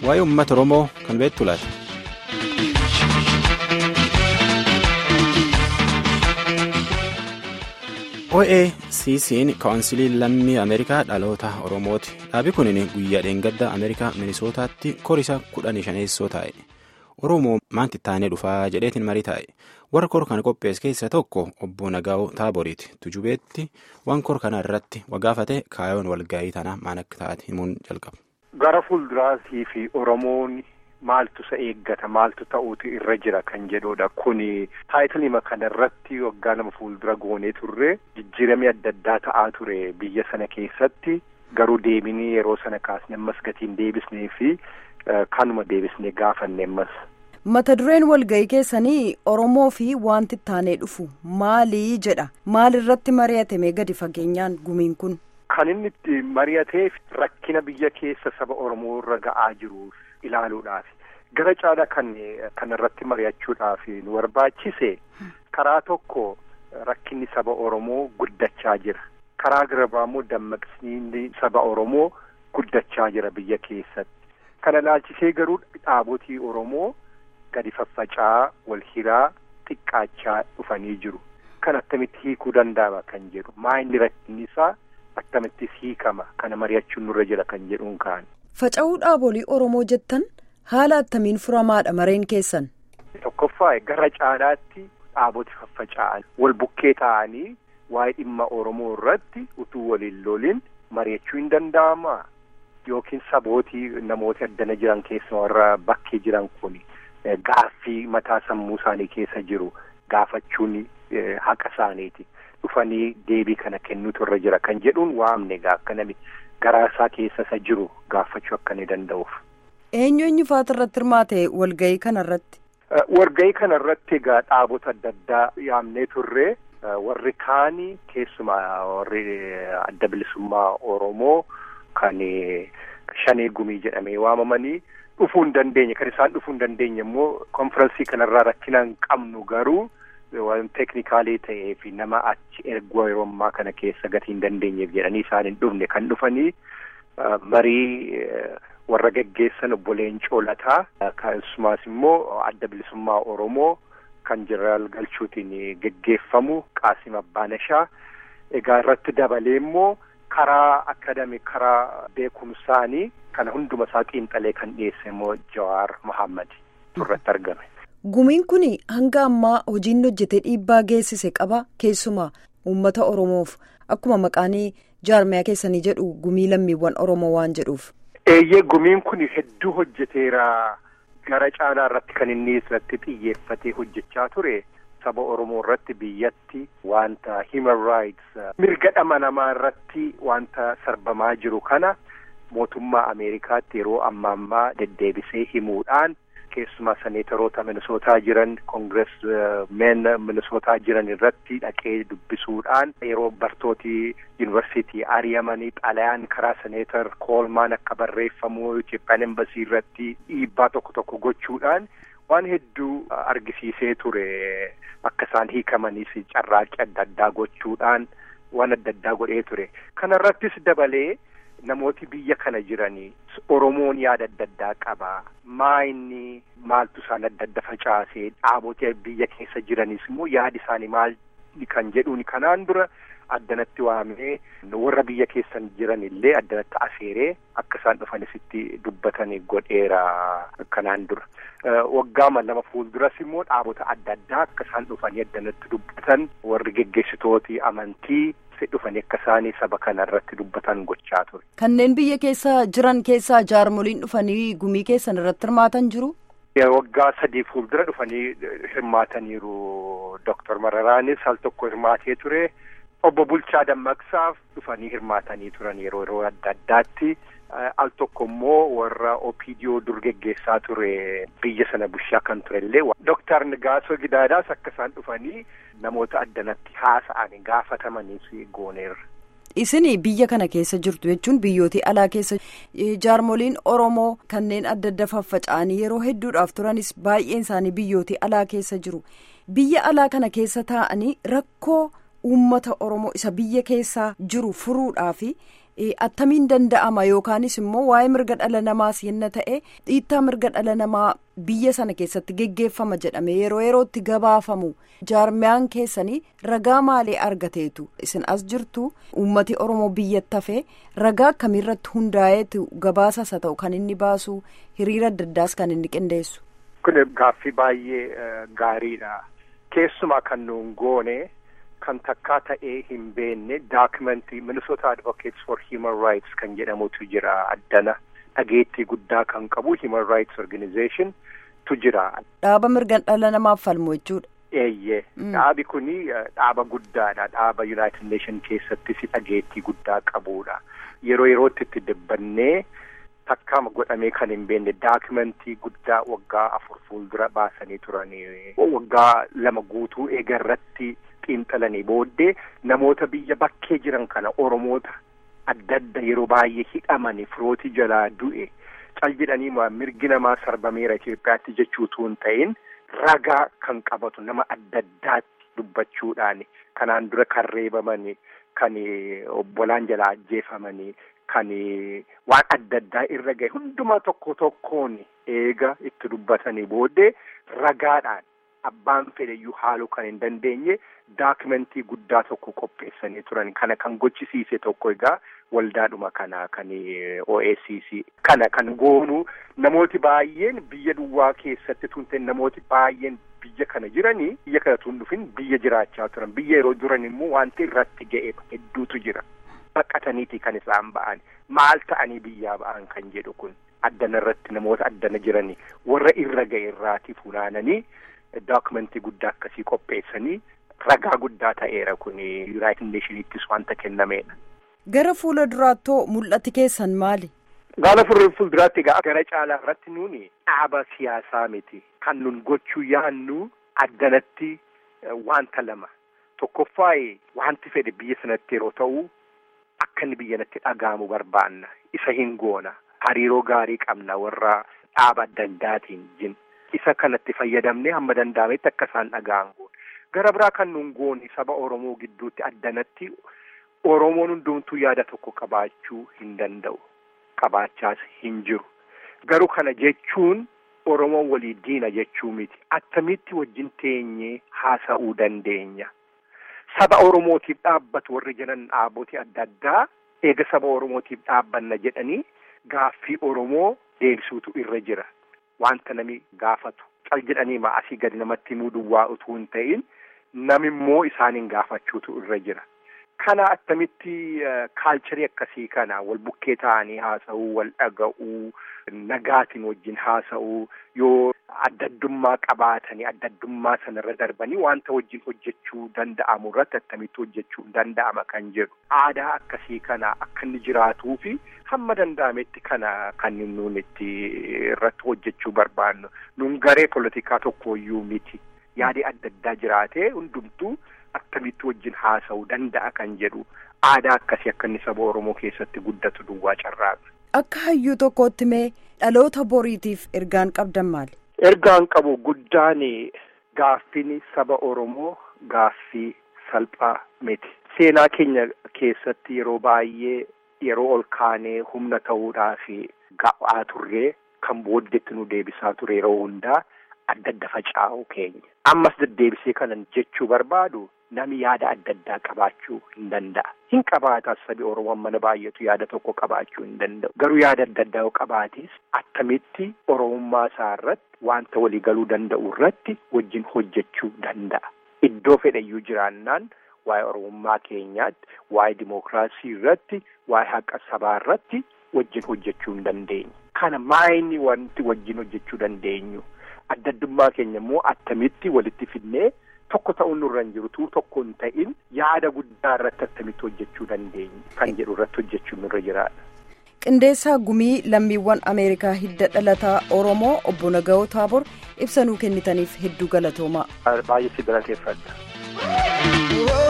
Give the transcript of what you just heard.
waa'ee uummata Oromoo kan beektu laata? OACC'n kaawunsilii lammii Ameerikaa dhaloota Oromooti. Dhaabi kun guyyaa dheengadda Ameerikaa Minisootaatti korisa kudhanii shaneessoo taa'e. Oromoo maanti taanee dhufaa jedheetiin marii taa'e. Warra kor kana qopheesse keessaa tokko obbo Nagaa'oo Taaboriiti. Tujubeetti waan kor kana irratti wagaafate kaayoon walgahii tana maan akka taate himuun jalqaba. Gara fuulduraasii fi Oromoon maaltu isa eeggata maaltu ta'uutu irra jira kan jedhudha. Kuni taayitilima kana irratti waggaa nama fuuldura goonee turre jijjiiramni adda addaa ta'aa ture biyya sana keessatti garuu deebinii yeroo sana kaasne ammas gatiin deebisnee fi kanuma deebisnee gaafanne ammas. mata dureen walga'ii keessanii oromoo fi wanti taanee dhufu maalii jedha maal irratti mari'atame gadi fageenyaan gumiin kun. kan inni itti mari'ateef rakkina biyya keessa saba oromoo irra ga'aa jiru ilaaluudhaaf gara caalaa kan kan irratti mari'achuudhaaf nu barbaachise karaa tokko rakkinni saba oromoo guddachaa jira karaa gara immoo dammaqsiinni saba oromoo guddachaa jira biyya keessatti kana ilaalchisee garuu dhaabotii oromoo. gadi faffaca'aa wal hiraa xiqqaachaa dhufanii jiru kan akkamitti hiikuu danda'ama kan jedhu maa inni rakkinni isaa akkamittis hiikama kana mari'achuun nurra jira kan jedhuun kaan. Faca'uu dhaabolii Oromoo jettan haala attamiin furamaadha mareen keessan. Tokkoffaa gara caalaatti dhaaboti faffaca'an wal bukkee ta'anii waa'ee dhimma Oromoo irratti utuu waliin lolin mari'achuu hin danda'ama yookiin sabootii namoota addana jiran keessa warra bakkee jiran kuni. Gaaffii mataa sammuu isaanii keessa jiru gaafachuun haqa isaaniiti dhufanii deebii kana kennuutu irra jira kan jedhuun waamne egaa akka namni garaa isaa keessa isa jiru gaafachuu akka inni danda'uuf. Eenyu eenyu faata irratti hirmaate walgahii kana irratti? Walgahii kana irratti egaa dhaabota adda addaa yaamnee turre warri kaanii keessumaa warri adda bilisummaa Oromoo kan shanee gumii jedhamee waamamanii. dhufuu hin dandeenye kan isaan dhufuu hin dandeenye immoo konfiraansii kanarraa rakkina hin qabnu garuu waan teeknikaalii ta'ee fi nama achi erguu yeroo ammaa kana keessa gatii hin dandeenyeef jedhanii isaan hin dhufne kan dhufanii marii warra geggeessan obbo Leencoo Lataa akkasumas immoo adda bilisummaa Oromoo kan jeneraal Galchuutiin geggeeffamu Qaasim Abbaaneshaa egaa irratti dabalee immoo karaa akadamii karaa beekumsaanii. kana hunduma isaa xiinxalee kan dhiyeesse immoo Jawaar Mohaammed irratti argame. Gumiin kun hanga ammaa hojiin hojjetee dhiibbaa geessise qaba keessumaa uummata Oromoof akkuma maqaanii jaarmiyaa keessanii jedhu gumii lammiiwwan Oromoo waan jedhuuf. Eeyyee gumiin kun hedduu hojjeteera gara caalaa irratti kan inni irratti xiyyeeffatee hojjechaa ture saba Oromoo irratti biyyatti wanta human rights mirga dhala namaa irratti wanta sarbamaa jiru kana. mootummaa Ameerikaatti yeroo amma ammaa deddeebisee himuudhaan keessumaa seneetaroota minisootaa jiran koongirees meen minisootaa jiran irratti dhaqee dubbisuudhaan yeroo bartootii yuunivarsiitii ari'amanii xalayaan karaa seneetar koolmaan akka barreeffamu Itoophiyaan embasii irratti dhiibbaa tokko tokko gochuudhaan waan hedduu argisiisee ture akka isaan hiikamaniif carraaqqii adda addaa gochuudhaan waan adda addaa godhee ture kanarrattis dabalee. Namooti biyya kana jiranii Oromoon yaada adda addaa qaba. Maa inni maaltu isaan adda adda facaasee dhaabota biyya keessa jiranis immoo yaadi isaanii maal kan jedhuun kanaan dura addanatti waamee warra biyya keessan jiran illee addanatti afeeree akka isaan dhufanisitti dubbatanii godheera kanaan dura. Waggaama lama fuulduras immoo dhaabota adda addaa akka isaan dhufanii addanatti dubbatan warri geggeessitooti amantii. dhufanii akka isaanii saba kana irratti dubbatan gochaa ture. Kanneen biyya keessa jiran keessaa jaarmoliin dhufanii gumii keessan irratti hirmaatan jiru? Waggaa sadii fuuldura dhufanii hirmaataniiru. Dooktar Mararaanis al tokko hirmaatee ture. Obbo Bulchaa Dammaqsaaf dhufanii hirmaatanii turan yeroo yeroo adda addaatti. Al tokko immoo warra Opiidiyoo dur geggeessaa ture biyya sana bushaa kan turellee Dooktar Nagaasoo Gidaadaas akka isaan dhufanii namoota addanatti haasa'an gaafatamaniif gooneerra. Isin biyya kana keessa jirtu jechuun biyyooti alaa keessa jaarmoliin Oromoo kanneen adda adda faffaca'anii yeroo hedduudhaaf turanis baay'een isaanii biyyooti alaa keessa jiru. Biyya alaa kana keessa taa'anii rakkoo uummata Oromoo isa biyya keessaa jiru furuudhaafi. attamiin danda'ama yookaanis immoo waa'ee mirga dhala namaas yenna ta'e dhiittaa mirga dhala namaa biyya sana keessatti geggeeffama jedhame yeroo yerootti gabaafamu jaarmiyaan keessanii ragaa maalii argateetu isin as jirtu uummati oromoo biyyatti hafee ragaa akkamiirratti hundaa'eetu gabaasas haa ta'u kan inni baasu hiriira adda addaas kan inni qindeessu. kun gaaffii baay'ee gaariidha keessumaa kan nuun goone. kan takkaa ta'ee hin beenne daakimentii Minnesota Advocates for Human Rights kan jedhamutu jira addana dhageettii guddaa kan qabu Human Rights Organization tu jira. Dhaaba mirga dhala namaaf falmu jechuudha. Eeyyee dhaabi kuni dhaaba guddaadha dhaaba United Nation keessattis dhageettii guddaa qabudha yeroo yerootti itti dabbannee takkaama godhamee kan hin beenne daakimentii guddaa waggaa afur fuuldura baasanii turanii waggaa lama guutuu eegarratti. xiinxalanii booddee namoota biyya bakkee jiran kana oromoota adda adda yeroo baay'ee hidhamanii firootii jalaa du'e cal jedhanii mirgi namaa sarbameera Itoophiyaatti jechuutu hin ta'in ragaa kan qabatu nama adda addaatti dubbachuudhaan kanaan dura kan reebamanii kan obbolaan jalaa ajjeefamanii kan waan adda addaa irra gahe hundumaa tokko tokkoon eega itti dubbatanii booddee ragaadhaan. Abbaan fedhayyuu haaluu kan hin dandeenye daakimentii guddaa tokko qopheessanii turan kana kan gochisiise tokko egaa waldaadhuma kana kan OACC kana kan goonu namooti baay'een biyya duwwaa keessatti tunte namooti baay'een biyya kana jiranii biyya kana tun dhufin biyya jiraachaa turan biyya yeroo duran immoo wanti irratti ga'e hedduutu jira baqataniiti kan isaan ba'an maal ta'anii biyyaa ba'an kan jedhu kun addana irratti namoota addana jiranii warra irra ga'e irraati funaananii. Daakimentii guddaa akkasii qopheessanii ragaa guddaa ta'eera kun Yuunaayitid Neeshiniittis wanta kennameedha. Gara fuula duraattoo mul'ati keessan maali? Gaala fuulduraatti egaa gara caalaa irratti nuuni dhaaba siyaasaa miti. Kan nun gochuu yaannu addanatti wanta lama. Tokkoffaa wanti fedhe biyya sanatti yeroo ta'u akka inni biyya natti dhaga'amu barbaanna. Isa hin goona. Hariiroo gaarii qabna warra dhaaba adda addaatiin jin. Isa kanatti fayyadamnee hamma danda'ametti akka isaan dhaga'an goona. Gara biraa kan nun goone saba Oromoo gidduutti addanatti Oromoon hundumtuu yaada tokko qabaachuu hin danda'u. Qabaachaas hin jiru. Garuu kana jechuun Oromoon walii diina jechuu miti. Attamitti wajjin teenyee haasa'uu dandeenya. Saba Oromootiif dhaabbatu warri jiran dhaabboti adda addaa eega saba Oromootiif dhaabbanna jedhanii gaaffii Oromoo deebisuutu irra jira. Wanta nami gaafatu cal jedhanii ma asii gadi namatti himuu duwwaa utuu hin ta'in namimmoo isaaniin gaafachuutu irra jira. Kana attamitti kaalcharii akkasii kana wal bukkee ta'anii haasa'uu, wal dhaga'uu, nagaatiin wajjin haasa'uu yoo adda addummaa qabaatanii adda addummaa sanarra darbanii wanta wajjin hojjechuu danda'amu irratti attamitti hojjechuu danda'ama kan jedhu. Aadaa akkasii kana akka inni jiraatuu fi hamma danda'ametti kana kan nuun itti irratti hojjechuu barbaannu. Nun garee politikaa tokkooyyuu miti. Yaadi adda addaa jiraatee hundumtuu akkamitti wajjin haasa'uu danda'a kan jedhu aadaa akkasii akka inni saba Oromoo keessatti guddatu duwwaa carraaqa. Akka hayyuu tokkootti mee dhaloota boriitiif ergaan qabdan maali? Ergaan qabu guddaan gaaffiin saba Oromoo gaaffii salphaa miti. Seenaa keenya keessatti yeroo baay'ee yeroo ol kaanee humna ta'uudhaaf ga'aa turree kan booddeetti nu deebisaa ture yeroo hundaa adda adda faca'uu keenya. Ammas deddeebisee kanan jechuu barbaadu nami yaada adda addaa qabaachuu hin danda'a. Hin qabaatas sabi Oromoo mana baay'eetu yaada tokko qabaachuu hin danda'u. Garuu yaada adda addaa yoo qabaatis attamitti Oromummaa isaa irratti wanta walii galuu danda'u irratti wajjin hojjechuu danda'a. Iddoo fedhayyuu jiraannaan waa'ee Oromummaa keenyaatti, waa'ee dimookiraasii irratti, waa'ee haqa sabaa irratti wajjin hojjechuu hin dandeenyu. Kana maayini wanti wajjin hojjechuu dandeenyu? Adda addummaa keenya immoo attamitti walitti fidnee tokko ta'uun nurra hin jiru tokko hin ta'in yaada guddaa irratti attamitti hojjechuu dandeenyu kan jedhu irratti hojjechuun nurra jiraadha. Qindeessaa gumii lammiiwwan Ameerikaa hidda dhalataa Oromoo obbo Naga'oo Taabor ibsa nuu kennitaniif hedduu galatoomaa. Baay'ee si galateeffadha.